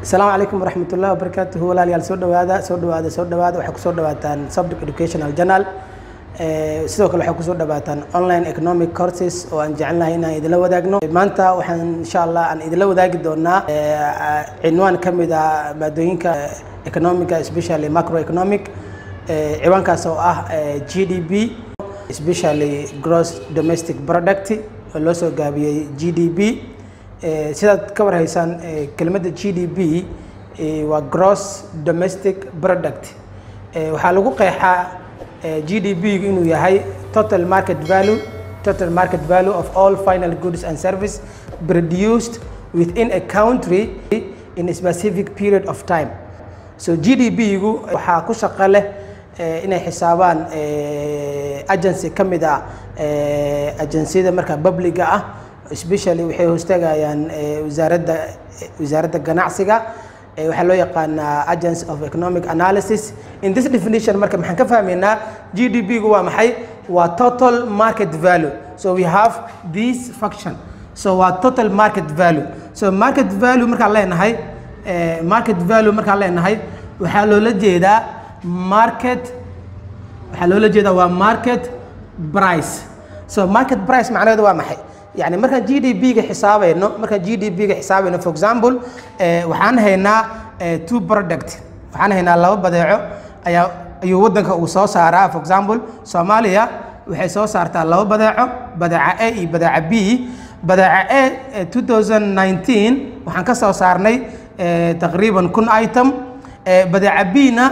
asalaamu calaykum waraxmat ullahi wabarakaatuhu walaalayaal soo dhawaada soo dhawaada soo dhawaada waxay kusoo dhawaataan subject educational journal sidoo kale waxay kusoo dhawaataan online economic courses oo aan jecelnahay inaan idinla wadaagno maanta waxaan insha allah aan idinla wadaagi doonaa cinwaan ka mid ah maadooyinka economica especially macroeconomic ciwaankaas oo ah g d b especially gross domestic product oo loo soo gaabiyey g d b sidaad ka warhaysaan kelmadda g d b waa gross domestic product waxaa lagu qeexaa g d b inuu yahay total market value total market value of all final goods and service produced within a country in a specific period of time so g d b gu waxaa ku shaqo leh inay xisaabaan agency ka mid ah agenciyada markaa publiga ah especially waxay hoostagayaan wasaaradda wasaaradda ganacsiga waxaa loo yaqaanaa agents of economic analysis in this definition marka maxaan ka fahmaynaa g d b gu waa maxay waa total market value so we have this function so waa total market value so market value markaan leenahay market value markaan leenahay waxaa loola jeedaa market waxaa loola jeedaa waa market price so market price macnaheedu waa maxay yani markaan g d b ga xisaabayno markaan g d b ga xisaabayno for example waxaan haynaa two product waxaan haynaa laba badeeco ayaa ayuu waddanka uu soo saaraa for example soomaaliya waxay soo saartaa laba badeeco badeeca a iyo badeeca b badeeca a 2019 waxaan ka soo saarnay taqriiban kun item badeeca b na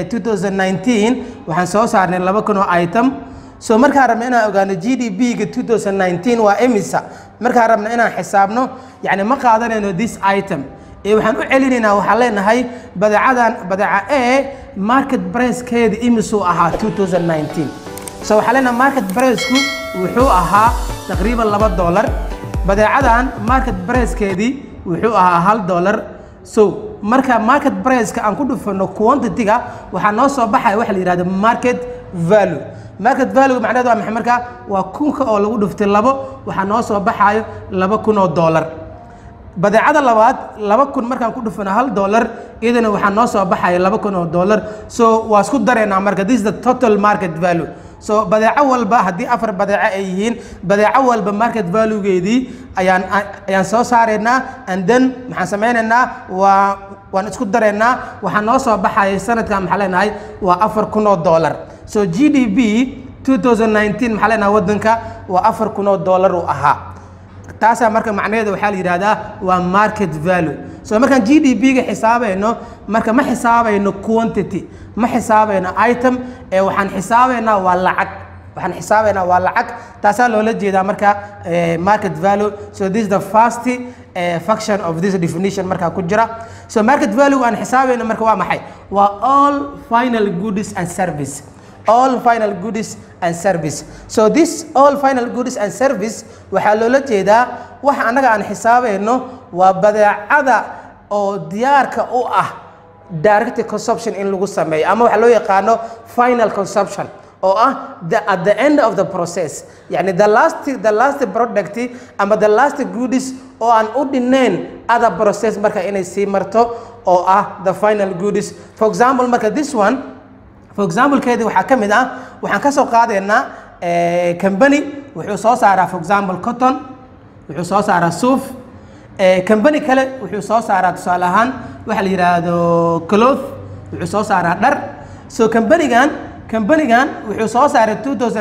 2019 waxaan soo saarnay laba kun oo item so markaan rabna inaan ogaano g d b ga 2019 waa emisa markaan rabna inaan xisaabno yani ma qaadanayno this item ee waxaan u celinaynaa waxaan leenahay badeecadan badeeca a market pricekeeda imisuu ahaa 2019 so waxaan leenahay market priceku wuxuu ahaa taqriiban laba dollar badeecadan market pricekeedii wuxuu ahaa hal dollar so marka market priceka aan ku dhufano quantity-ga waxaa noo soo baxaya waxa la yihahdo market value market value macnaheed waa maxay markaa waa kunka oo lagu dhuftay labo waxaa noo soo baxaayo laba kun oo dollar badeecada labaad laba kun markaan ku dhufano hal dollar iyadana waxaa noo soo baxaya laba kun oo dollar so waa isku dareynaa marka this is the total market value so badeeco walba haddii afar badeeco ay yihiin badeeco walba market valuegeedii ayaan ayaan soo saaraynaa and then maxaan sameynaynaa waa waan isku dareynaa waxaa noo soo baxaya sanadkan maxaa leenahay waa afar kun oo dollar so g d b 2019 maxaa leenahay waddanka waa afar kun oo dollar uu ahaa taasaa marka macnaheeda waxaa la yidhahdaa waa market value so markaan g d b ga xisaabayno marka ma xisaabayno quantity ma xisaabayno item ee waxaan xisaabaynaa waa lacag waxaan xisaabaynaa waa lacag taasaa loola jeedaa marka market value so this is the first uh, function of this definition markaa ku jira so market value aan xisaabayno marka waa maxay waa all final goods and service all final goods and service so this all final goods and service waxaa loola jeedaa waxa annaga aan xisaabayno waa badeecada oo diyaarka u ah direct consumption in lagu sameeyo ama waxaa loo yaqaano final consumption oo ah the, at the end of the process yani the last the last product ama the last goods oo aan u dhinayn other process marka inay sii marto oo ah the final goods for example marka this one for example keedi waxaa ka mid ah waxaan ka soo qaadaynaa company wuxuu soo saaraa for example cotton wuxuu soo saaraa suuf company kale wuxuu soo saaraa tusaale ahaan waxa la yidhaahdo cloth wuxuu soo saaraa dhar so companygan companygan wuxuu soo saaray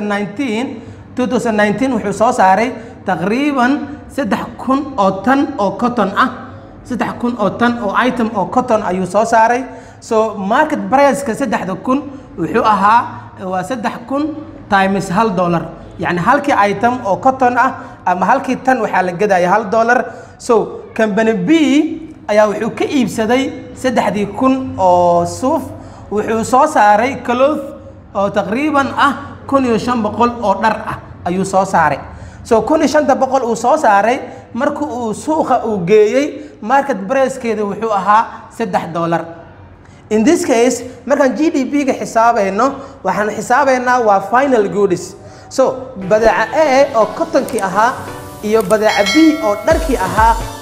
2019 2019 wuxuu soo saaray taqriiban saddex kun oo tan oo cotton ah saddex kun oo tan oo item oo cotton ayuu soo saaray so market priceka saddexda kun wuxuu ahaa waa saddex kun times hal dollar yacni halkii item oo cotton ah ama halkii tan waxaa la gadaya hal dollar so company b ayaa wuxuu ka iibsaday saddexdii kun oo suuf wuxuu soo saaray cloth oo taqriiban ah kun iyo shan boqol oo dhar ah ayuu soo saaray so kun iyo shanta boqol uu soo saaray marka uu suuqa uu geeyey market pricekeeda wuxuu ahaa saddex dollar in this case markaan g d b ga xisaabayno waxaan xisaabaynaa waa final goods so badeeca a oo cottonkii ahaa iyo badeeca b oo dharkii ahaa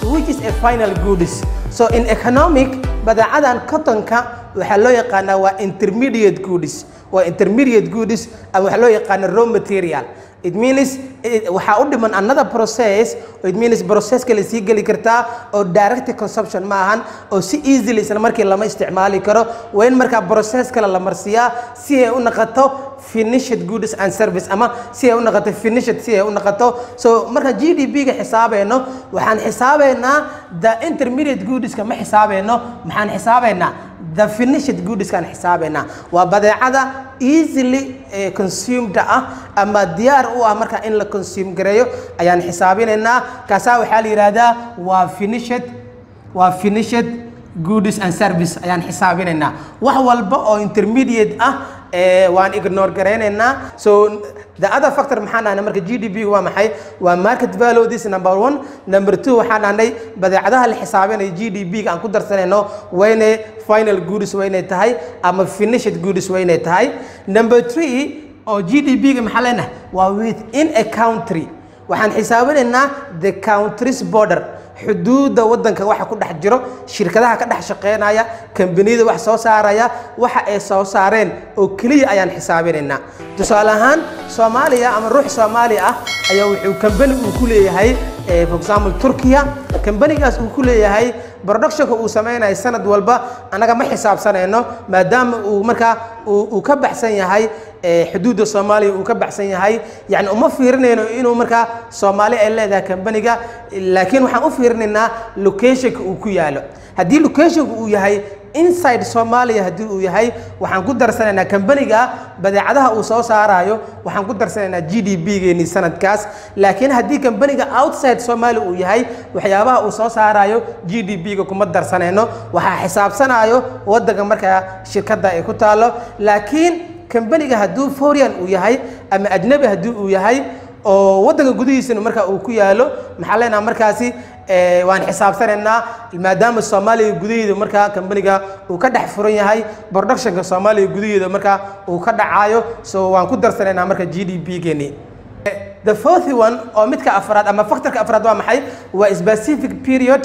which is a final goods so in economic badeecadan cottonka waxaa loo yaqaanaa waa intermediate goods waa intermediate goods ama waxaa loo yaqaana raw material it means waxaa u dhiman another process it means processka la sii geli kartaa oo direct consumption ma ahan oo si easily isla markii lama isticmaali karo waa in markaa process kale la marsiyaa si ay u noqoto finished goods and service ama si ay u noqoto finished si ay u noqoto so marka g d p ga xisaabayno waxaan xisaabaynaa the intermediate goodska ma xisaabayno maxaan xisaabaynaa the finished goodskaan xisaabaynaa waa badeecada easily consumed ah ama diyaar u ah marka in la consume gareeyo ayaan xisaabinaynaa kaasaa waxaa la yidhaahdaa waa finished waa finished goods and service ayaan xisaabinaynaa wax walba oo intermediate ah waan ignore garaynaynaa so the other factor maxaan dhahnay marka g d p waa maxay waa market value this number one number two waxaan dhahnay badeecadaha la xisaabinayo g d p ga aan ku darsanayno waa inay final goods waa inay tahay ama finished goods waa inay tahay number three oo g d p ga maxaa leenahay waa within a country waxaan xisaabinaynaa the country's border xuduudda waddanka waxa ku dhex jiro shirkadaha ka dhex shaqeynaya kambaniyada wax soo saaraya waxa ay soo saareen oo keliya ayaan xisaabinaynaa tusaale ahaan soomaaliya ama ruux soomaali ah ayaa wuxuu kambani uu ku leeyahay for example turkiya kambanigaas uu ku leeyahay productionka uu samaynayo sanad walba annaga ma xisaabsanayno maadaama uu markaa uu ka baxsan yahay xuduudda soomaaliya uu ka baxsan yahay yani uma fiirinayno inuu markaa soomaali ay leedahay kambaniga laakiin waxaan u fiirinaynaa locationka uu ku yaalo haddii locationka uu yahay inside soomaaliya haddii uu yahay waxaan ku darsanaynaa kambaniga badeecadaha uu soo saarayo waxaan ku darsanaynaa g d p geeni sanadkaas laakiin haddii kambaniga outside soomaaliya uu yahay waxyaabaha uu soo saarayo g d p ga kuma darsanayno waxaa xisaabsanayo waddanka markaa shirkadda ay ku taalo laakiin kambaniga hadduu forian uu yahay ama ajnabi haddii uu yahay oo waddanka gudihiisana markaa uu ku yaalo maxaa leenaha markaasi waan xisaabsanaynaa maadaama soomaaliya gudaheeda markaa kambaniga uu ka dhex furan yahay productionka soomaaliya gudaheeda markaa uu ka dhacayo so waan ku darsanaynaa marka g d p geeni the fourth one oo midka afraad ama factorka afraad waa maxay waa specific period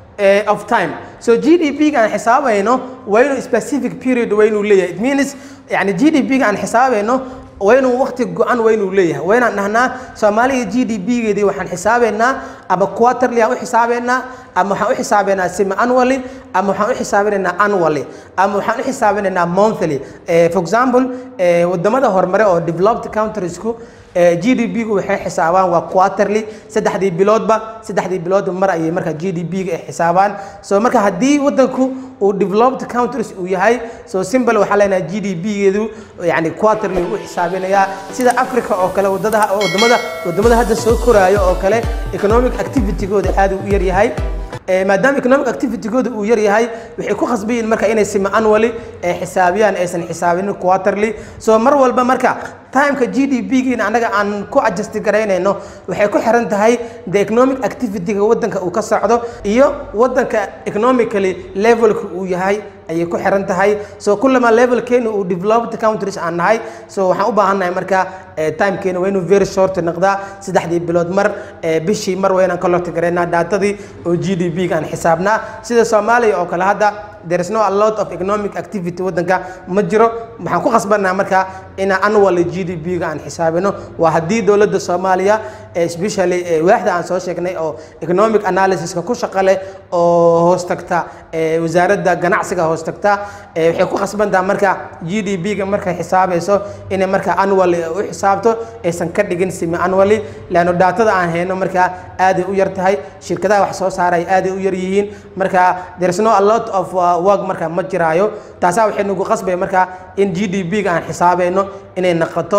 of time so g d p ga aan xisaabayno waa inuu specific period waa inuu leeyahay it means yani g d p ga aan xisaabayno waa inuu waqti go-an waa inuu leeyahay waa inaan dhahnaa soomaaliya g d p geedii waxaan xisaabaynaa ama quarterly aan u xisaabaynaa ama waxaan u xisaabaynaa semi annually ama waxaan u xisaabinaynaa annually ama waxaan u xisaabinaynaa monthly for example wadamada horumare oo developed countriesku g d p gu waxay xisaabaan waa quarterly saddexdii biloodba saddexdii biloodba mar ayay markaa g d p ga ay xisaabaan so marka haddii waddanku uu developed countries uu yahay so simple waxaa leenahay g d p geedu yani quarterly u xisaabinayaa sida africa oo kale wadadaha wadamada wadamada hadda soo koraayo oo kale economic activity-gooda aad u yar yahay maadaama economic activity-gooda uu yar yahay waxay ku khasbayiin marka inay simi annually ay xisaabiyaan aysan xisaabinin quarterly so mar walba marka timeka g d p giina annaga aan ku adjust garaynayno waxay ku xiran tahay the economic activity-ga waddanka uu ka socdo iyo waddanka economically levelka uu yahay ayay ku xiran tahay so kullama levelkeena uu developed countries aan nahay so waxaan u baahannahay marka timekeena waa inuu very short noqdaa saddexdii bilood mar bishii mar waa inaan collect garaynaa daatadii oo g d p ga aan xisaabnaa sida soomaaliya oo kale hadda there is no a lot of economic activity waddanka ma jiro waxaan ku khasbanaa marka inaan annual g d p ga aan xisaabino waa haddii dowladda soomaaliya especially waaxda aan soo sheegnay oo economic analysiska ku shaqo leh oo hoos tagta wasaaradda ganacsiga hoos tagta waxay ku khasbantaa marka g d p ga markay xisaabayso inay marka annually u xisaabto aysan ka dhigin simi annually leanno daatada aan hayno marka aaday u yar tahay shirkadaha wax soo saaraya aaday u yar yihiin marka there is no a lot of work marka ma jiraayo taasaa waxay nagu qasbay marka in g d p ga aan xisaabayno inay noqoto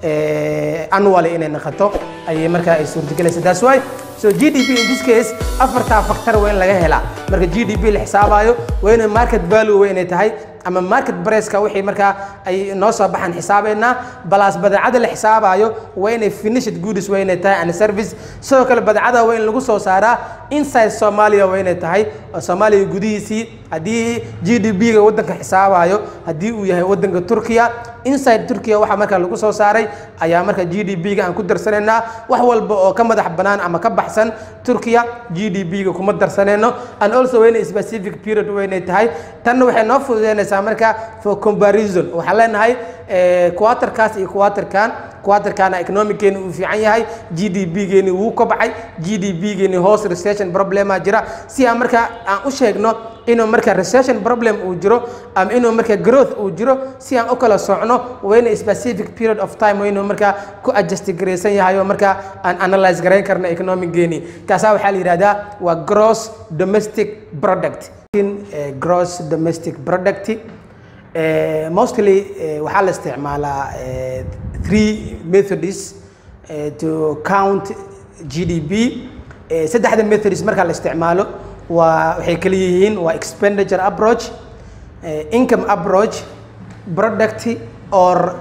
annually inay noqoto ayay marka ay suurtagelaysa that's why so g d p in this case afartaa factor waa in laga helaa marka g d p la xisaabayo waa inay market value waa inay tahay ama market braceka wixii markaa ay noo soo baxaan xisaabaynaa balaas badeecada la xisaabayo waa inay finished goods waa inay tahay and service sidoo kale badeecada waa in lagu soo saaraa inside soomaaliya waa inay tahay oo soomaaliya gudihiisii haddii g d b-ga waddanka xisaabayo haddii uu yahay waddanka turkiya inside turkiya waxaa markaa lagu soo saaray ayaa marka g d b-ga aan ku darsanaynaa wax walba oo ka madax bannaan ama ka baxsan turkiya g d b-ga kuma darsanayno and also waa inay specific period waa inay tahay tanna waxay noo fududeynaysaa marka for comparison waxaan leenahay quaterkaas iyo quaterkan quaterkana economickeeni uu fiican yahay g d b geeni wuu kobcay g d b geeni hoos recession problema jira si aan marka aan u sheegno inuu marka recession problem uu jiro ama inuu marka growth uu jiro si aan u kala socno waa ina specific period of time waa inuu marka ku adjust garaysan yahay oo marka aan analyze garayn karno economic geeni kaasaa waxaa la yidhahdaa waa gross domestic product gross domestic product Uh, mostly uh, waxaa la isticmaalaa uh, three methods to count g d b saddexda methods marka la isticmaalo waa waxay kala yihiin waa expenditure approach income approach product or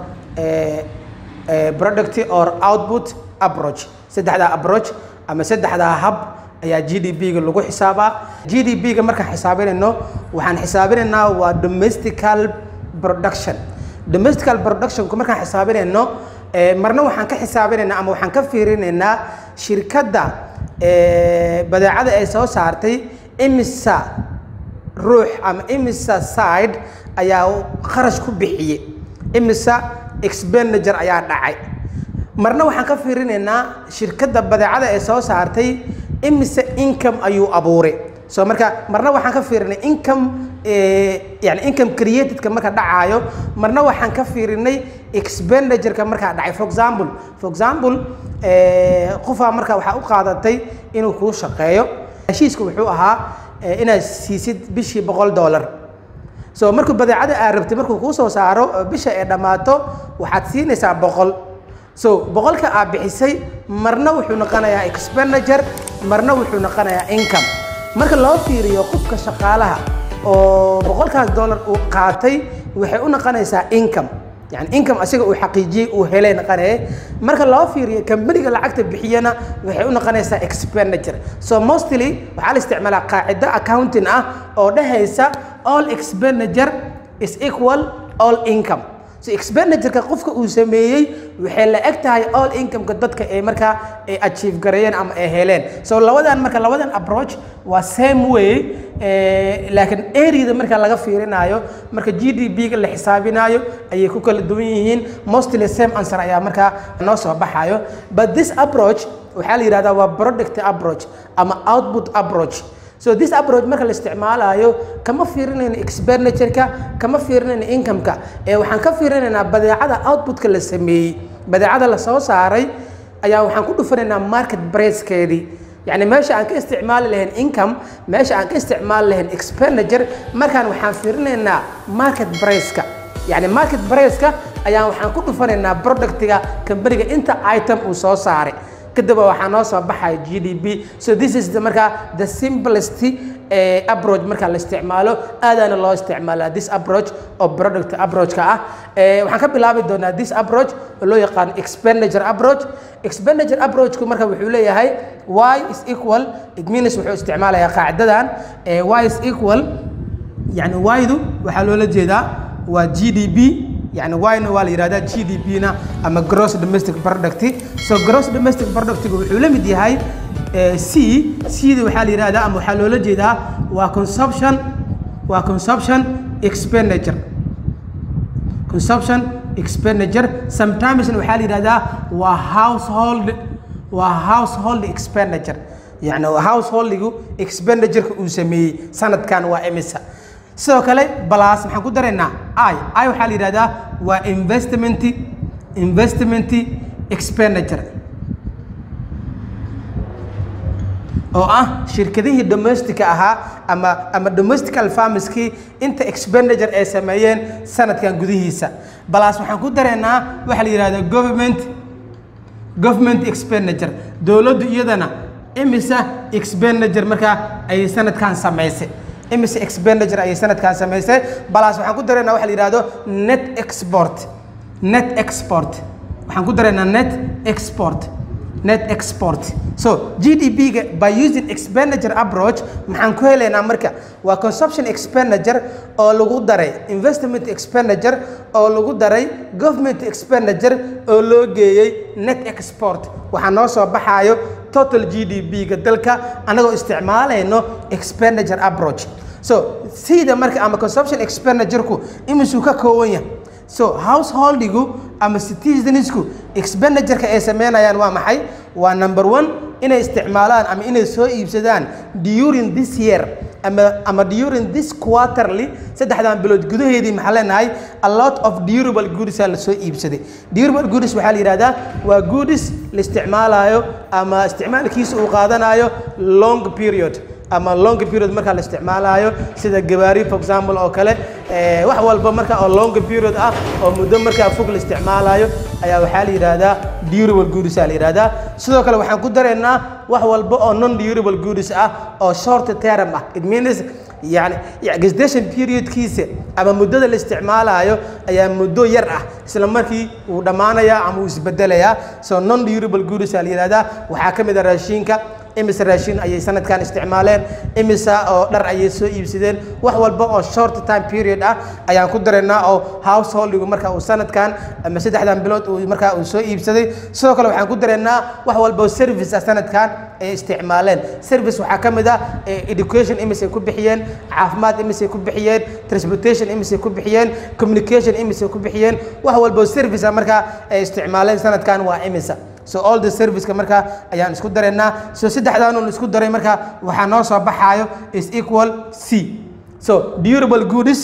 product or output approach saddexdaa approach ama saddexdaa hab ayaa g d b-ga lagu xisaabaa g d b-ga markaan xisaabinayno waxaan xisaabinaynaa waa domestical production domestical productionku markaan xisaabinayno marna waxaan ka xisaabinaynaa ama waxaan ka fiirinaynaa shirkadda badeecada ay soo saartay imisa ruux ama imisa side ayaa kharash ku bixiyey imisa expenditure ayaa dhacay marna waxaan ka fiirinaynaa shirkadda badeecada ay soo saartay imise income ayuu abuuray so marka marna waxaan ka fiirinay income yani income createdka marka dhacaayo marna waxaan ka fiirinay expenditureka markaa dhacay for example for example qofaa marka waxaa u qaadatay inuu kuu shaqeeyo heshiiska wuxuu ahaa inaad siisid bishii boqol dollar so markuu badeecada aad rabtay markuu kuu soo saaro bisha ay dhammaato waxaad siinaysaa boqol so boqolka aad bixisay marna wuxuu noqonayaa expenditure marna wuxuu noqonayaa income marka loo fiiriyo qofka shaqaalaha oo boqolkaas dollar uu qaatay waxay u noqonaysaa income yani income asiga uu xaqiijiyey uu helay noqonaya marka loo fiiriyo kambaniga lacagta bixiyana waxay u noqonaysaa expenditure so mostly waxaa la isticmaalaa qaacido accounting ah oo dhehaysa all expenditure is equal all income so expenditureka qofka uu sameeyey waxay la eg tahay all incomeka dadka ay markaa ay achieve gareeyeen ama ay heleen so labadan marka labadan approach waa same way laakiin areada marka laga fiirinayo marka g d b-ga la xisaabinayo ayay ku kala duwan yihiin mostly same answer ayaa markaa noo soo baxayo but this approach waxaa la yidhahdaa waa product approach ama output approach so this approach marka la isticmaalayo kama fiirinayno expenditureka kama fiirinayno incomeka ee waxaan ka fiirinaynaa badeecada outputka la sameeyey badeecada la soo saaray ayaa waxaan ku dhufanaynaa market pricekeedii yacni meesha aan ka isticmaali lahayn income meesha aan ka isticmaali lahayn expenditure markaan waxaan fiirinaynaa market priceka yacni market priceka ayaa waxaan ku dhufanaynaa productiga kambaniga inta item uu soo saaray kadib waxaa noo soo baxaya g d b so this is the markaa the simplest approach marka la isticmaalo aadaana loo isticmaalaa this approach oo product approachka ah waxaan ka bilaabi doonaa this approach oo loo yaqaano expenditure approach expenditure approachku marka wuxuu leeyahay y is equal it means wuxuu isticmaalayaa qaacidadan y is equal yani y-du waxaa loola jeedaa waa g d b yani yna waa la yihahdaa g d b na ama gross domestic product so gross domestic productga wuxuu la mid yahay c c da waxaa la yihahdaa ama waxaa loola jeedaa waa consumption waa consumption expenditure consumption expenditure sometimesna waxaa la yihahdaa waa household waa household expenditure yani householdigu expenditurekka uu sameeyey sanadkan waa emisa sidoo kale balas maxaan ku daraynaa i i waxaa la yidhahdaa waa investment investment expenditure oo ah shirkadihii domestica ahaa ama ama domestical farmskii inta expenditure ay sameeyeen sanadkan gudihiisa balas waxaan ku daraynaa waxaa la yidhahdaa government government expenditure dowladdu iyadana imisa expenditure markaa ay sanadkan samaysay imise expenditure ayay sanadkan samaysay balas waxaan ku daraynaa waxa la yidhahdo net export net export waxaan ku daraynaa net export net export so gdp-ga by using expenditure approach maxaan ku helaynaa marka waa consumption expenditure oo lagu daray investment expenditure oo lagu daray government expenditure oo loo geeyey net export waxaa noo soo baxaayo total gdp-ga dalka annagoo isticmaalayno expenditure approach so sida marka ama consumption expenditure-ku imisuu ka kooban yahay so householdigu ama citizensku expenditureka ay sameynayaan waa maxay waa number one inay isticmaalaan ama inay soo iibsadaan during this year ama ama during this quarterly saddexdan bilood gudaheedii maxaa leenahay a lot of durable goods aa la soo iibsaday durable goods waxaa la yidhahdaa waa goods la isticmaalayo ama isticmaalkiisa uu qaadanayo long period ama long period markaa la isticmaalayo sida gabaari for example oo kale wax walba marka oo long period ah oo muddo markaa fog la isticmaalayo ayaa waxaa la yidhaahdaa durable goods aa la yidhahdaa sidoo kale waxaan ku daraynaa wax walba oo non durable goods ah oo short term ah it means yani gestation periodkiisa ama muddada la isticmaalayo ayaa muddo yar ah isla markii uu dhammaanayaa ama uu isbedelayaa so non durable goods aa la yidhahdaa waxaa ka mid a raashinka imise raashin ayay sanadkan isticmaaleen imisa oo dhar ayay soo iibsadeen wax walba oo short time period ah ayaan ku daraynaa oo householdigu marka uu sanadkan ama saddexdan bilood uu markaa uu soo iibsaday sidoo kale waxaan ku daraynaa wax walba oo service ah sanadkan ay isticmaaleen service waxaa ka mid ah education imisay ku bixiyeen caafimaad imisay ku bixiyeen transportation imisay ku bixiyeen communication imisay ku bixiyeen wax walba oo service ah markaa ay isticmaaleen sanadkan waa imisa so all the serviceka markaa ayaan isku daraynaa so saddexdan un isku daray markaa waxaa noo soo baxaayo is equal c so durable goods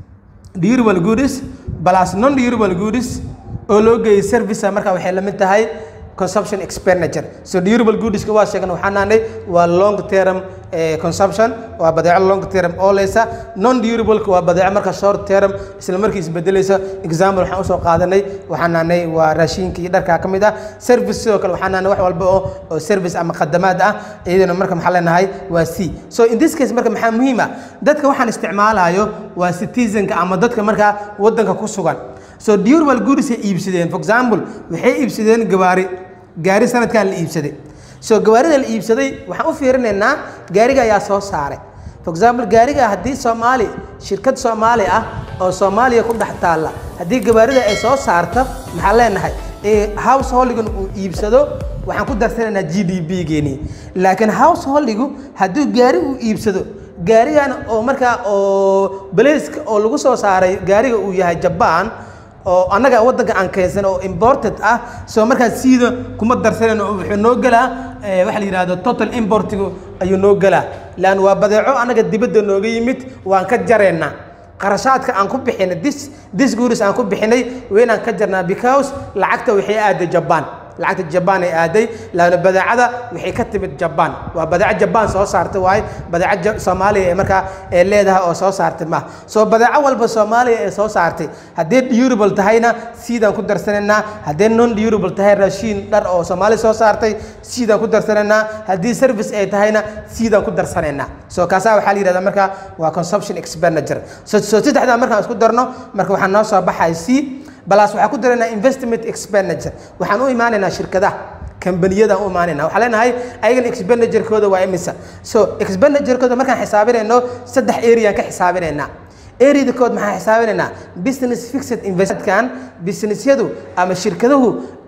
durable goods plus non durable goods oo loo geeyay service markaa waxay la mid tahay consumption expenditure so durable goodska waa sheegna waxaan nahnay waa long term consumption waa badeeco long term ooleysa non durableka waa badeeco marka short term isla markii isbedelaysa example waxaan usoo qaadanay waxaan nahnay waa raashinka iyo dharkaa ka mid ah service sidoo kale waxaan nahnay wax walba oo oo service ama khadamaad ah iyadana marka maxaa leenahay waa c so in this case marka maxaa muhiim ah dadka waxaan isticmaalayo waa citizenka ama dadka markaa wadanka ku sugan so durable goods ay iibsadeen for example waxay iibsadeen gawaari gaari sanadkan la iibsaday so gawaarida la iibsaday waxaan u fiirinaynaa gaariga ayaa soo saaray for example gaariga haddii soomaali shirkad soomaali ah oo soomaaliya ku dhex taalla haddii gawaarida ay soo saarto maxaan leenahay householdigan uu iibsado waxaan ku darsanaynaa g d b geeni laakiin householdigu hadduu gaari uu iibsado gaarigan oo markaa oo baleska oo lagu soo saaray gaariga uu yahay jabaan oo annaga waddanka aan keensan oo imported ah soo markaa siida kuma darsanayno oo wuxuu noo gelaa waxa la yidhahdo total importigu ayuu noo gelaa lan waa badeeco annaga dibadda nooga yimid waan ka jaraynaa qarashaadka aan ku bixinay dis dis guuris aan ku bixinay waynaan ka jarnaa because lacagta waxay aaday jabaan lacagta jabaan ay aaday laana badeecada waxay ka timid jabaan waa badeeco jabaan soo saartay waaye badeeco soomaaliya ee markaa ee leedahay oo soo saartay ma soo badeeco walba soomaaliya ee soo saartay haddii durable tahayna siidaan ku darsanaynaa haddii non durable tahay raashiin dhar oo soomaaliya soo saartay siidaan ku darsanaynaa haddii service ay tahayna siidaan ku darsanaynaa soo kaasaa waxaa la yidhahdaa marka waa consumption expenditure so so saddexdaa markaan isku darno marka waxaa noo soo baxay c balaas waxaan ku daraynaa investment expenditure waxaan u imaanaynaa shirkadaha kambaniyadaan u imaanayna waxaan leenahay ayagan expenditure-kooda waa imisa so expenditure-kooda markaan xisaabinayno saddex areaan ka xisaabinaynaa areada kood maxaan xisaabinaynaa business fixed investkan businessyadu ama shirkaduhu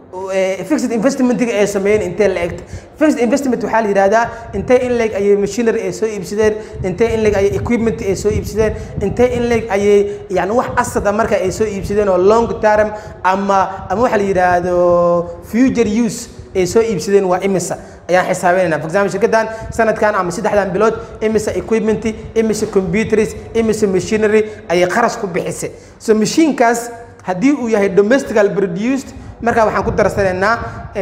fixed investmentiga ay sameeyeen intee la egta fixed investment waxaa la yidhahdaa intee in leeg ayay machinery ay soo iibsadeen intee in leeg ayay equipment ay soo iibsadeen intee in leeg ayay yani wax asada marka ay soo iibsadeen oo long term ama ama waxa la yidhaahdo future use ay soo iibsadeen waa imisa ayaan xisaabinayna for example shirkaddan sanadkan ama saddexdan bilood imisa equipment imisa computers imisa machinery ayay kharash ku bixisay so machiinkaas haddii uu yahay domestical produced markaa waxaan ku darsanaynaa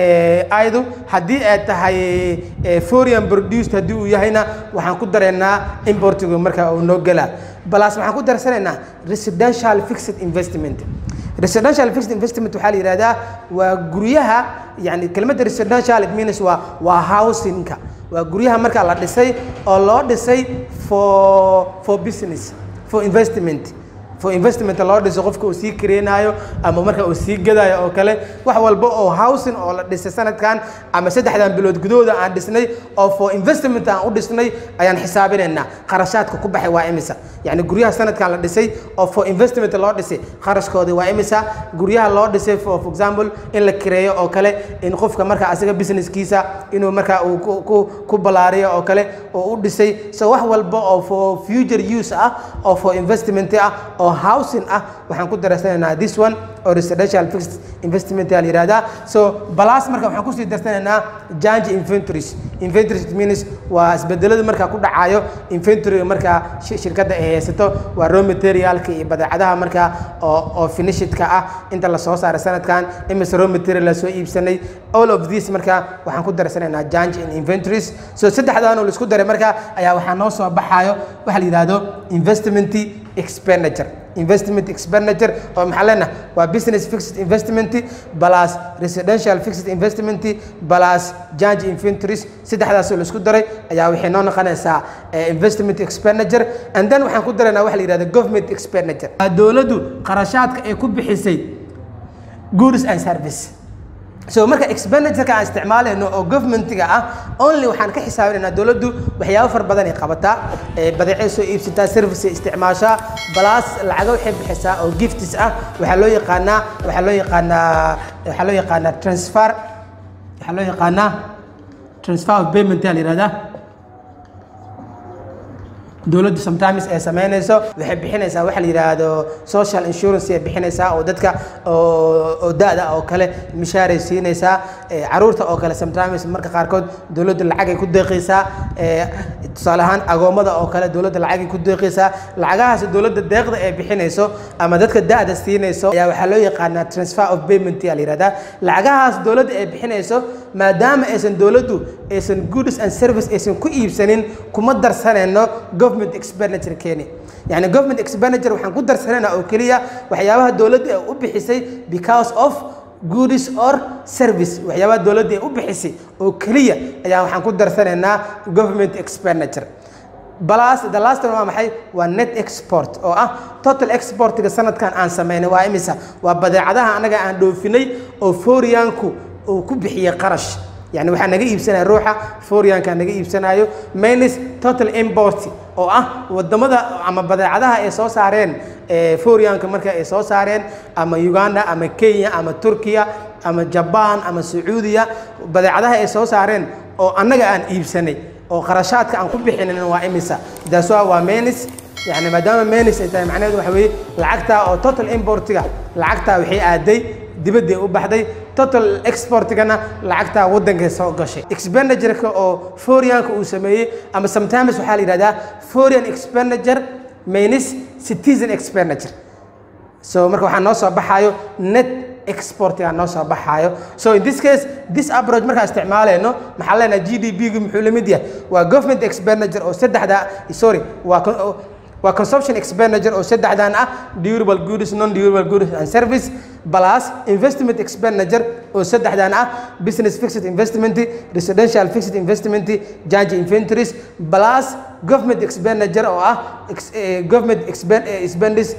aydu haddii ay tahay foreign produced haddii uu yahayna waxaan ku daraynaa importigu markaa uu noo gelaa balaas waxaan ku darsanaynaa residential fixed investment residential fixed investment waxaa la yidhahdaa waa guryaha yani kelmadda residential it means waa waa housingka waa guryaha markaa la dhisay oo loo dhisay for for business for investment for investment loo dhiso qofka uu sii kareenaayo ama marka uu sii gadayo oo kale wax walba oo housing oo la dhisay sanadkan ama saddexdan bilood gudahooda aan dhisnay oo for investment aan u dhisnay ayaan xisaabinaynaa qarashaadka ku baxay waa imisa yacni guryaha sanadkan la dhisay oo for investment loo dhisay qarashkoodii waa imisa guryaha loo dhisay for for example in la kireeyo oo kale in qofka marka asiga businesskiisa inuu marka uu ku ku ku ballaariyo oo kale oo u dhisay so wax walba oo for future use ah oo for investment ah oo housing ah waxaan ku darsanaynaa this one oo residential fixed investment la yihahdaa so balas marka waxaan kusii darsanaynaa jange inventories inventories it means waa isbedelada markaa ku dhacayo inventory markaa shirkadda ay haysato waa raw materialka iyo badeecadaha markaa oo oo finishedka ah inta la soo saaray sanadkan imise raw material la soo iibsanay all of this marka waxaan ku darsanaynaa jange in inventories so saddexdan oo la isku daray marka ayaa waxaa noo soo baxayo waxa la yidhahdo investment expenditure investment expenditure oo maxaa leenaha waa business fixed investment plus residential fixed investment plus jange inventories saddexdaasoo la isku daray ayaa waxay noo noqonaysaa investment expenditure and then waxaan ku daraynaa waxa la yidhahda government expenditure dowladdu qarashaadka ay ku bixisay goods and service so marka expenditureka aan isticmaalayno oo governmentiga ah only waxaan ka xisaabinaynaa dowladdu waxyaabo fara badan ay qabataa badeecay soo iibsataa service ay isticmaashaa balaas lacago waxay bixisaa oo gifts ah waxaa loo yaqaanaa waxaa loo yaqaanaa waxaa loo yaqaanaa transfer waxaa loo yaqaanaa transfer of payment aa la yihahdaa dowladdu sometimes ay samaynayso waxay bixinaysaa waxa la yidhaahdo social insurance ay bixinaysaa oo dadka oo da-da oo kale mishaaray siinaysaa caruurta oo kale sometimes marka qaarkood dowladdu lacagay ku deeqaysaa tusaale ahaan agoommada oo kale dowladda lacagay ku deeqaysaa lacagahaas dowladda deeqda ay bixinayso ama dadka da-da siinayso ayaa waxaa loo yaqaanaa transfer of payment aa la yihahdaa lacagahaas dowladda ay bixinayso maadaama aysan dowladdu aysan goods and service aysan ku iibsanin kuma darsanayno government expenditure keeni yani government expenditure waxaan ku darsanaynaa oo keliya waxyaabaha dowladda ay u bixisay because of goods or service waxyaabaha dowladda ay u bixisay oo keliya ayaa waxaan ku darsanaynaa government expenditure balas the last one waa maxay waa net export oo ah total exportiga sanadkan aan samaynay waa imisa waa badeecadaha annaga aan dhoofinay oo fooriyaanku uu ku bixiyey qarash yani waxaa naga iibsanaya ruuxa fooriyaanka naga iibsanayo minus total import oo ah wadamada ama badeecadaha ay soo saareen fooriyaanka marka ay soo saareen ama uganda ama kenya ama turkiya ama jaban ama sacuudiya badeecadaha ay soo saareen oo annaga aan iibsanay oo qarashaadka aan ku bixinin waa imisa daaswa waa menis yani maadaama menis ay tahay macnaheedu waxa weeye lacagtaa oo total importiga lacagtaa waxay aaday dibadday u baxday total exportigana lacagtaa waddankay soo gashay expenditureka oo fooriyaanka uu sameeyey ama sometimes waxaa la yidhahdaa foreign expenditure minus citizen expenditure so marka waxaa noo soo baxayo net exportiga noo soo baxaayo so in this case this approach markaan isticmaalayno maxaa leenahay g d p gu muxuu la mid yahay waa government expenditure oo saddexda sorry waa waa consumption expenditure oo saddexdan ah durable goods non durable goods and service plus investment expenditure oo saddexdan ah business fixed investment residential fixed investment jange inventories plus government expenditure oo ah government expenditure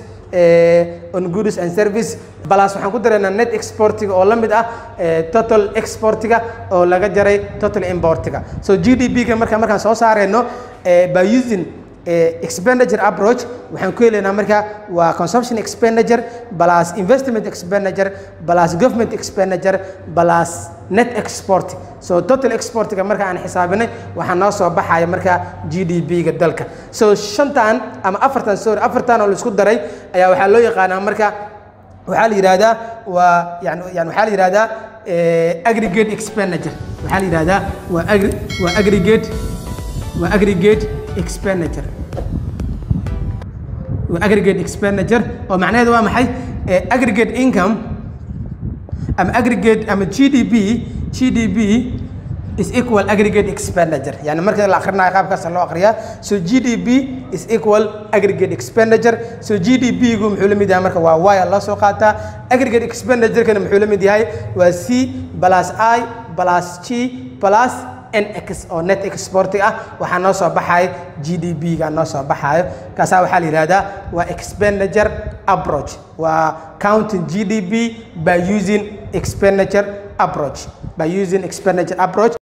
on goods and service balas waxaan ku daraynaa net exportiga oo la mid ah total exportiga oo laga jaray total importiga so g d p ga marka markaan soo saarayno by using expenditure approach waxaan ku helaynaa marka waa consumption expenditure plus investment expenditure plus government expenditure plus net export so total exportiga marka aan xisaabinay waxaa noo soo baxaya marka g d p ga dalka so shantan ama afartan sorry afartan oo la isku daray ayaa waxaa loo yaqaanaa marka waxaa la yidhahdaa waa yani yani waxaa la yidhahdaa aggregate expenditure waxaa la yidhahdaa waa agri waa aggregate waa aggregate expenditure waa aggregate expenditure oo macnaheedu waa maxay aggregate income ama aggregate ama g d p g d p is equal aggregate expenditure yani marka la akhrinayo qaabkaas loo akhriyaa so g d p is equal aggregate expenditure so g d p gu muxuu la mid yahay marka waa y loo soo qaataa aggregate expenditure-kana muxuu la mid yahay waa c plus i plus g plus nx oo net export ah waxaa noo soo baxayo g d b ga noo soo baxayo kaasaa waxaa la yihahdaa waa expenditure approach waa counting g d b by using expenditure approach by using expenditure approach